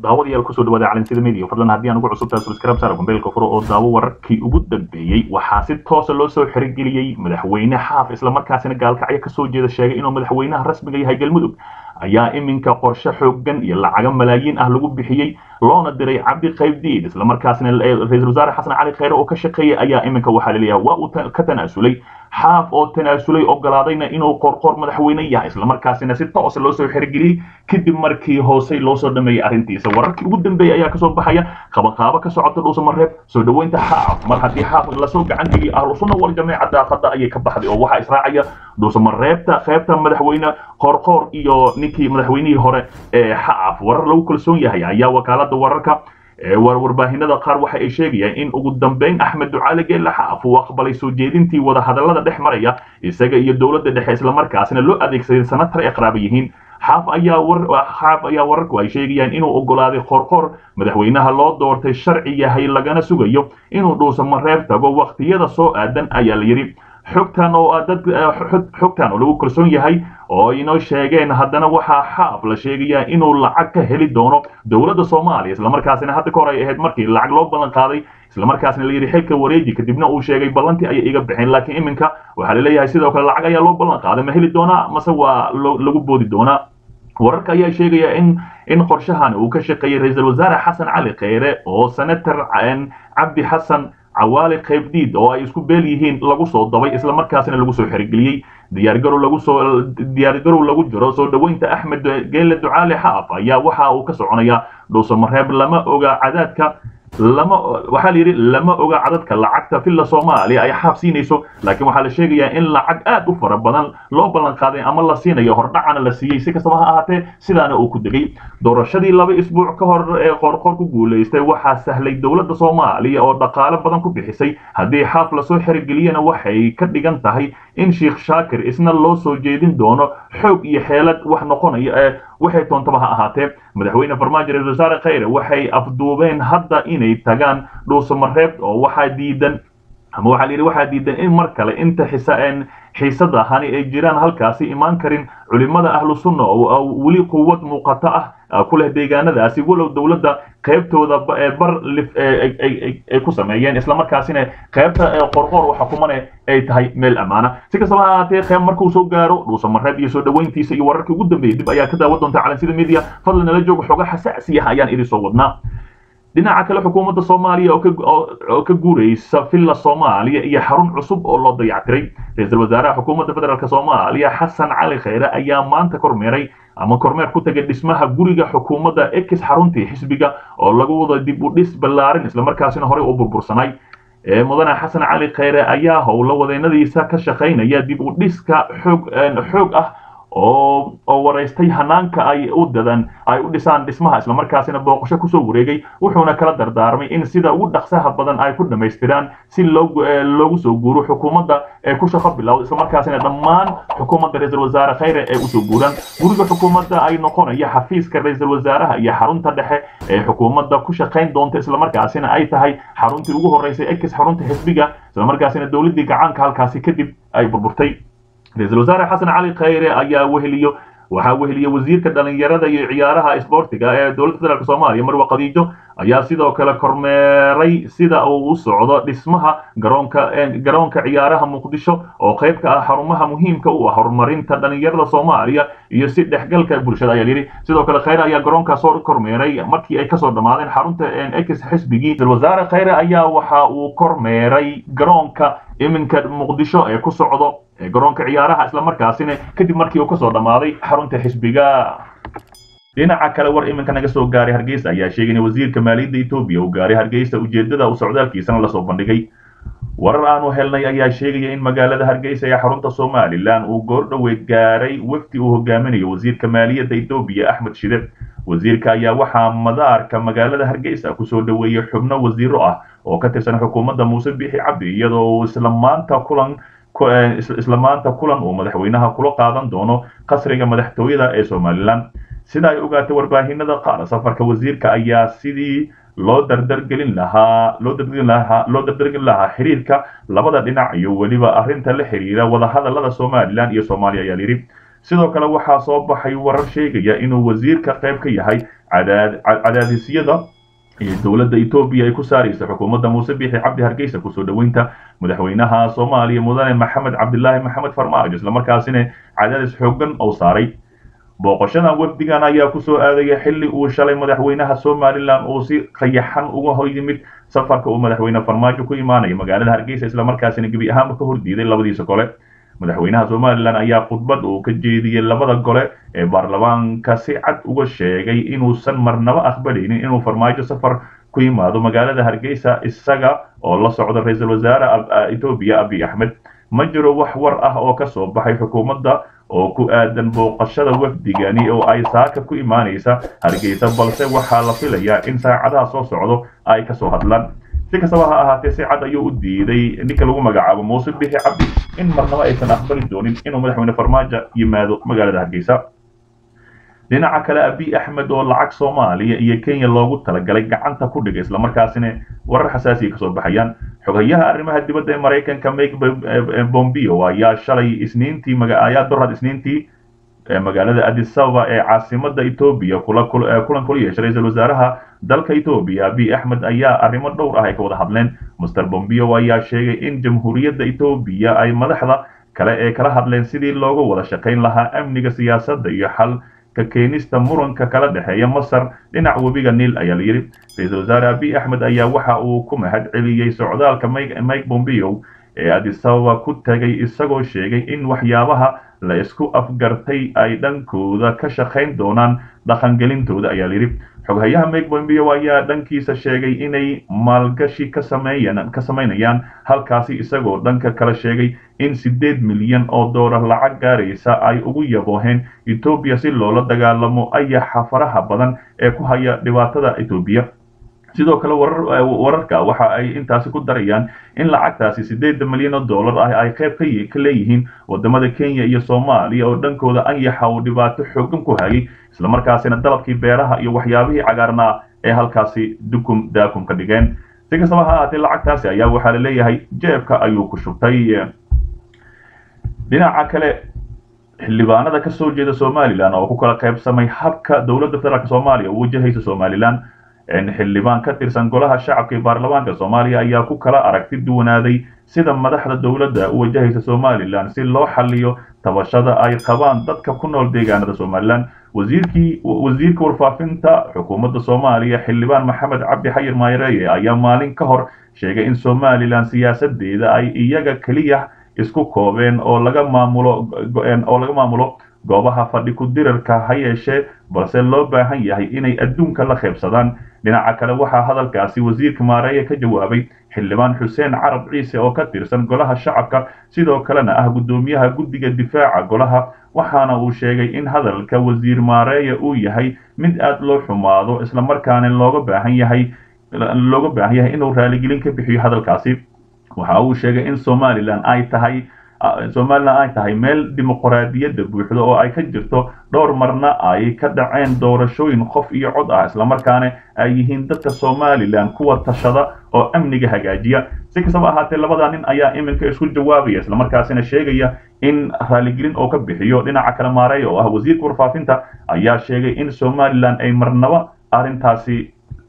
daawadayaal kusoo dhawaada calansida media fadlan haddii aan ugu cusubtahay subscribe saara gombeelka furo oo daawo wararkii ugu dambeeyey waxaa si toosa loo soo xirigeliyey madaxweyne xaaf islamarkaasina gaalkacyo kasoo jeeda sheegay inuu madaxweynaha rasmiga yahay galmudug ayaa iminka qorshe xoogan iyo lacago malaayiin ah lagu bixiyey loona diray cabdi qaybdiid islamarkaasina ra-iisul wasaare xasan cali kheyre oo ka shaqeeyay ayaa iminka waxaa laleeyahay waa uu ka tanaasulay xaaf oo tanaasulay ogolaadayna inuu qorqor madaxweyne yahay islamarkaasina si toosa loo soo xirigeliyey kadib markii hoosey loo soo dhameeyey arrintiisa wararkii ugu dambeeyey ayaa kasoo baxaya qabaqaabo ka socota dhuusamareeb soo dhoweynta xaaf mar haddii xaaf lasoo gacan geliyay ahlusunna wal jameeca daaqada ayay ka baxday oo waxaa israacaya dhuusamareebta qeybta madaxweyne qorqor iyo ninkii madaxweynihii hore ee xaaf warar lagu kalsoon yahay ayaa wakaalada wararka warbaahinada qaar waxa ay sheegayaan in ugu dambeyn axmed ducaale geelle xaaf uu aqbalay soo jeedintii wadahadalada dhex maraya isaga iyo dowladda dhexe islamarkaasina loo adeegsaday sanatar ay qaraaba yihiin xaaf ayaa xaaf ayaa wararku ay sheegayaan inuu ogolaaday qorqor madaxweynaha loo doortay sharci yahay lagana sugayo inuu dhuusamareeb tago waqtiyada soo aadan ayaa la yidhi xogtan oo dad xogtan oo lagu kalsoon yahay oo inoo sheegeen haddana waxaa xaaf la sheegayaa inuu lacag ka heli doono dowladda soomaaliya islamarkaasina hadda ka hor ay ahayd markii lacag loo ballan qaaday islamarkaasina la yidhi xilka wareeji kadibna uu sheegay ballantii ayay iga bixeen laakiin iminka waxaa laleeyahay sidoo kale lacag ayaa loo ballan qaaday ma heli doonaa mase waa lagu boodi doonaa wararka ayaa sheegaya in in qorshahan uu ka shaqeeyey ra-iisul wasaare xasan cali kheyre oo senator cabdi xasan cawaali qaybdiid oo ay isku beel yihiin lagu soo dabay islamarkaasina lagu soo xerigeliyey diyaargarow lagu soo diyaargarow lagu jiro soo dhoweynta axmed geelle ducaale xaaf ayaa waxa uu ka soconayaa dhuusamareeb lama oga cadaadka lama waxaa la yidhi lama oga cadadka lacagta villa soomaaliya ay xaaf siinayso laakiin waxaa la sheegayaa in lacag aad u fara badan loo ballan qaaday ama la siinayo hordhacana la siiyey si kastaba ha ahaatee sidaana uu ku degay doorashadii laba isbuuc ka hor ee qorqor ku guulaystay waxaa sahlay dowladda soomaaliya oo dhaqaale badan ku bixisay haddii xaaf lasoo xerigeliyana waxay ka dhigan tahay in sheekh shaakir isna loo soo jeedin doono xoog iyo xeelad wax noqonaya ee waxay toontaba ha ahaatee madaxweyne farmaajo ra-isul wasaare kheyre waxay afduubeen hadda inay tagaan dhuusamareeb oo waxaa diidan ama waxaa la yidhi waxaa diidan in mar kale inta xisaan xiisada hani ay jiraan halkaasi imaan karin culimada ahlu sunna oo weli quwad muuqato ah ku leh deegaanadaasi walow dowladda qaybtooda bar lif ay ku sameeyeen islamarkaasina qaybta qorqor waxa kumane ay tahay meel ammaana si kastaba ha ahaatee qeyb markuu soo gaaro dhuusamareeb iyo soo dhoweyntiisa iyo wararkii ugu dambeeyey dib ayaa ka daawan doonta calansida media fadlan nala jooga xoga xasaasi ah ayaan idin soo wadnaa dhinaca kale xukuumadda soomaaliya oo ka guuraysa villa soomaaliya iyo xarun cusub oo loo dayactiray ra-iisul wasaaraha xukuumadda federaalk soomaaliya xasan cali kheyre ayaa maanta kormeeray ama kormeer ku tagay dhismaha guriga xukuumadda ex xaruntii xisbiga oo lagu wada dib u dhis ballaarin islamarkaasina horey u burbursanay mudane xasan cali kheyre ayaa howlo wadeennadiisa ka shaqaynaya dib u dhiska xoog xoog ah oo oo waraystay hanaanka ay u dadan ay u dhisaan dhismaha islamarkaasina booqasho kusoo wareegay wuxuuna kala dardaarmay in sida ugu dhaqsaha badan ay ku dhammaystiraan si loogu soo guuro xukuumadda ee ku shaqo bilowda islamarkaasina dhammaan xukuumadda ra-iisul wasaare kheyre ee usoo guuraan guriga xukuumadda ay noqonaya xafiiska ra-iisul wasaaraha iyo xarunta dhexe ee xukuumadda ku shaqayn doonta islamarkaasina ay tahay xaruntii ugu horeysay ex xarunta xisbiga islamarkaasina dowladdii gacaanka halkaasi kadib ay burburtay ra-iisul wasaare xasan cali kheyre ayaa weheliyo waxaa weheliya wasiirka dhalinyarada iyo ciyaaraha isboortiga ee dowladda federaalk soomaaliya marwa khadiijo ayaa sidoo kale kormeeray sida uu u socdo dhismaha garoonka garoonka ciyaaraha muqdisho oo qayb ka ah xarumaha muhiimka u ah horumarinta dhalinyarada soomaaliya iyo si dhexgalka bulshada ayaa yidhi sidoo kale kheyre ayaa garoonkaas soo kormeeray markii ay kasoo dhammaadeen xarunta ex xisbigii ra-isul wasaare kheyre ayaa waxa uu kormeeray garoonka iminka muqdisho ee ku socdo garoonka ciyaaraha islamarkaasina kadib markii uu kasoo dhammaaday xarunta xisbiga dhinaca kale war iminka naga soo gaaray hargeysa ayaa sheegay in wasiirka maaliyadda etoobiya uu gaaray hargeysa ujeedada uu socdaalkiisana lasoo bandhigay warar aanu helnay ayaa sheegaya in magaalada hargeysa ee xarunta somalilan uu goordhoweyd gaaray wafdi uu hogaaminayo wasiirka maaliyadda etoobiya axmed shide wasiirka ayaa waxaa madaarka magaalada hargeysa kusoo dhoweeyey xubno wasiiro ah oo ka tirsan xukuumadda muuse bixi cabdi iyadoo uu isla maanta kulan isla maanta kulan uu madaxweynaha kula qaadan doono qasriga madaxtooyada ee somalilan sida ay ogaatay warbaahinada qaar safarka wasiirka ayaa sidii loo dardargelin lahaa loo dardargelin lahaa loo dardargelin lahaa xiriirka labada dhinac iyo weliba arrinta la xiriira wadahadalada somalilan iyo soomaaliya ayaa yidhi sidoo kale waxaa soo baxay warar sheegaya inuu wasiirka qayb ka yahay cadaadisyada dowladda etoobiya ay ku saaraysa xukuumadda muuse biixi cabdi hargeysa kusoo dhoweynta madaxweynaha soomaaliya mudane maxamed cabdilaahi maxamed farmaajo islamarkaasina cadaadis xoogan oo saaray booqashadan wafdigan ayaa kusoo aadaya xilli uu shalay madaxweynaha somalilan uu si qayaxan uga hor yimid safarka uu madaxweyne farmaajo ku imaanaya magaalada hargeysa islamarkaasina gebi ahaanba ka hordiiday labadiisa gole madaxweynaha somalilan ayaa khudbad uu ka jeediyey labada gole ee baarlamaanka si cad uga sheegay inuusan marnabo aqbalaynin inuu farmaajo safar ku yimaado magaalada hargeysa isaga oo la socda ra-iisul wasaare etoobiya abiy axmed ma jiro wax war ah oo ka soo baxay xukuumadda oo ku aadan booqashada wafdigani oo ay saaka ku imaanaysa hargeysa balse waxaa la filayaa in saacadaha soo socdo ay kasoo hadlaan si kastaba ha ahaatee si cad ayuu u diiday ninka lagu magacaabo muuse bixi cabdi in marnabo aysan aqbali doonin inuu madaxweyne farmaajo yimaado magaalada hargeysa dhinaca kale abiy axmed oo lacag soomaaliya iyo kenya loogu talagalay gacanta ku dhigay islamarkaasina warar xasaasiya kasoo baxayaan xogayaha arrimaha dibadda ee maraykanka mike bombeo ayaa shalay isniintii ayaa dorad isniintii magaalada addis ababa ee caasimada etoobiya kulan kula yeeshay ra-iisul wasaaraha dalka etoobiya abiy axmed ayaa arrimo dhowr ah ay ka wada hadleen master bombeo ayaa sheegay in jamhuuriyadda etoobiya ay madaxda kale ee kala hadleen sidii looga wada shaqayn lahaa amniga siyaasadda iyo xal ka keenista muranka kala dhexeeya masar dhinaca webiga niil ayaa la yidhi ra-iisul wasaare abiy axmed ayaa waxa uu ku mahad celiyey socdaalka mike bombeo ee addis ababa ku tagay isagoo sheegay in waxyaabaha la isku afgartay ay dhankooda ka shaqayn doonaan dhaqangelintooda ayaa layidhi xoghayaha mike bombeo ayaa dhankiisa sheegay inay maalgashi ka sameeyaan ka samaynayaan halkaasi isagoo dhanka kale sheegay in siddeed milyan oo doolar lacag gaaraysa ay ugu yabooheen etoobiya si loola dagaalamo ayaxa faraha badan ee ku haya dhibaatada etoobiya sidoo kale wararka waxa ay intaasi ku darayaan in lacagtaasi siddeeda milyan oo dollar ah ay qayb ka leeyihiin wadamada kenya iyo soomaaliya oo dhankooda anyaxa uu dhibaato xoogan ku hayay islamarkaasina dalabkii beeraha iyo waxyaabihii cagaarnaa ee halkaasi dukum daakum ka dhigeen si kastaba ha ahaatee lacagtaasi ayaa waxaa la leeyahay jeebka ayuu ku shubtay dhinaca kale xildhibaanada ka soo jeeda somalilan oo ku kala qaybsamay habka dowladda federaalk soomaaliya u wajahaysa somalilan xildhibaan ka tirsan golaha shacabka ee baarlamaanka soomaaliya ayaa ku kala aragti duwanaaday sida madaxda dowladda u wajahaysa somalilan si loo xaliyo tabashada ay qabaan dadka ku nool deegaanada somalilan wasiirkii wasiirka warfaafinta xukuumadda soomaaliya xildhibaan maxamed cabdi xayir maayareeye ayaa maalin ka hor sheegay in somalilan siyaasadeeda ay iyaga keliya isku koobeen oo laga maamulo oo laga maamulo goobaha fadhi ku dirarka ha yeeshee balse loo baahan yahay inay adduunka la qaybsadaan dhinaca kale waxaa hadalkaasi wasiirka maareeye ka jawaabay xildhibaan xuseen carab ciise oo ka tirsan golaha shacabka sidoo kalena ah guddoomiyaha guddiga difaaca golaha waxaana uu sheegay in hadalka wasiir maareeye uu yahay mid aad loo xumaado islamarkaana looga baahan yahay looga baahan yahay inuu raaligelin ka bixiyo hadalkaasi waxa uu sheegay in somalilan ay tahay somalilan ay tahay meel dimuqraadiyadda buuxda oo ay ka jirto dhowr marna ay ka dhaceen doorashooyin qof iyo cod ah islamarkaana ay yihiin dadka somalilan kuwa tashada oo amniga hagaajiya si kastaba ahaatee labada nin ayaa iminka isku jawaabaya islamarkaasina sheegaya in raaligelin oo ka bixiyo dhinaca kale maareeya oo ah wasiirka warfaafinta ayaa sheegay in somalilan ay marnaba arrintaasi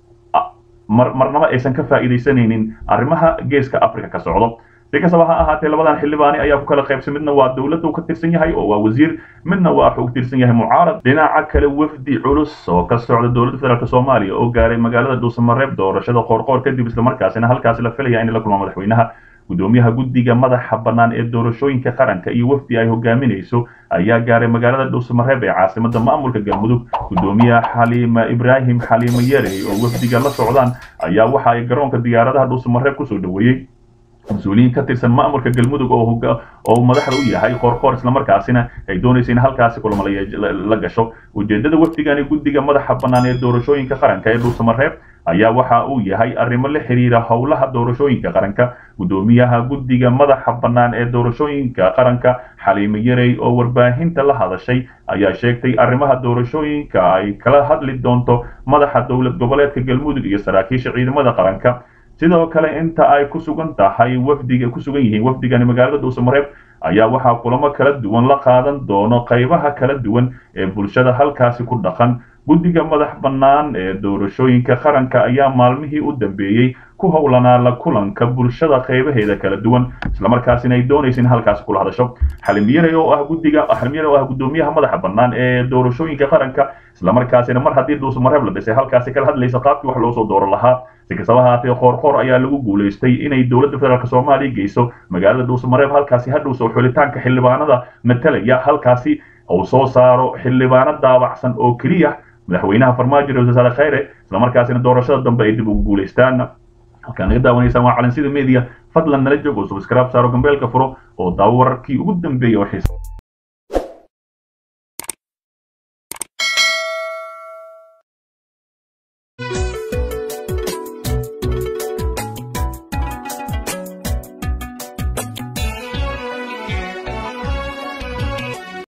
marnaba aysan ka faa'iidaysanaynin arrimaha geeska africa ka socdo si kastaba ha ahaatee labadan xildhibaani ayaa ku kala qaybsan midna waa dowladda uu ka tirsan yahay oo waa wasiir midna waa wuxuu ka tirsan yahay mucaarad dhinaca kale wafdi culus oo ka socda dowladda federaalk soomaaliya oo gaaray magaalada dhuusamareeb doorashada qoorqoor kadib islamarkaasina halkaasi la filaya in la kulma madaxweynaha gudoomiyaha guddiga madaxa bannaan ee doorashooyinka qaranka iyo wafdi ay hogaaminayso ayaa gaaray magaalada dhuusamareeb ee caasimada maamulka galmudug gudoomiyaha xaliima ibraahim xaliimo yarey oo wafdiga la socdaan ayaa waxa ay garoonka diyaaradaha dhuusamareeb kusoo dhoweeyey mas-uuliyiin ka tirsan maamulka galmudug oo madaxda u yahay qoorqoor islamarkaasina ay doonaysa in halkaasi kulamo la gasho ujeedada wafdigani guddiga madaxa bannaan ee doorashooyinka qaranka ee dhuusamareeb ayaa waxa uu yahay arrimo la xiriira howlaha doorashooyinka qaranka gudoomiyaha guddiga madaxa bannaan ee doorashooyinka qaranka xaliimo yarey oo warbaahinta la hadashay ayaa sheegtay arrimaha doorashooyinka ay kala hadli doonto madaxa dowlad goboleedka galmudug iyo saraakiisha ciidamada qaranka sidoo kale inta ay ku sugan tahay wafdiga ku sugan yihiin wafdigani magaalada dhuusamareeb ayaa waxaa kulamo kala duwan la qaadan doono qaybaha kala duwan ee bulshada halkaasi ku dhaqan guddiga madax bannaan ee doorashooyinka qaranka ayaa maalmihii u dambeeyey ku howlanaa la kulanka bulshada qaybaheeda kala duwan islamarkaasina ay doonaysa in halkaasi kula hadasho xalimyare oo ah guddiga xalimyare oo ah guddoomiyaha madaxa bannaan ee doorashooyinka qaranka islamarkaasina mar haddii dhuusamareeb la dhisay halkaasi kala hadlaysa qaabkii wax loo soo dooran lahaa si kastaba haatee qoorqoor ayaa lagu guulaystay inay dowladda federaalk soomaaliya geyso magaalada dhuusamareeb halkaasi hadhowso xulitaanka xildhibaanada matalaya halkaasi uu soo saaro xildhibaano daabacsan oo keliya madaxweynaha farmaajo ra wasaare khayre islamarkaasina doorashada dambe ay dib ugu guulaystaan halkaan naga daawanaysaan waa calansida media fadlan nala joog oo subscribe saaro gambeelka furo oo daawo wararkii ugu dambeeyay oo xiisa